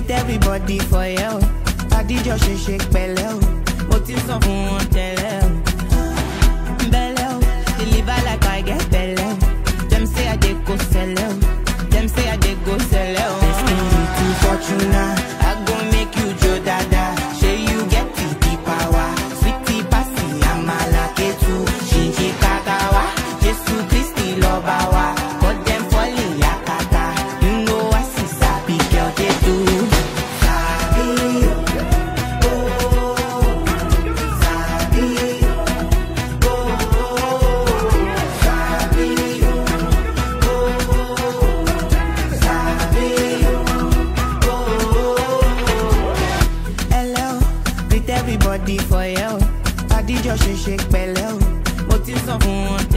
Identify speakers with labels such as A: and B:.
A: greet everybody for here o adijọ ṣe ṣe pẹ̀lẹ́ o mo ti sọ fún wọn tẹ́lẹ̀ o bẹ̀lẹ̀ o deliver like I get belle o dem say I dey go sẹlẹ o dem say I dey go sẹlẹ o. destiny to fortuna I go make you jo dada ṣe you get the the power sweetie pasi amala ketu ṣinṣin kakawa Jesu Kristi lọba wa but dem fall in yakata you know I see sabi girl dey do. Sabi o, oh, sabi o, oh, sabi o, oh, sabi o, oh. Hello, greet everybody for here o. Adijọ ṣe ṣe pẹ̀lẹ́ o. Mo ti sọ fún wọn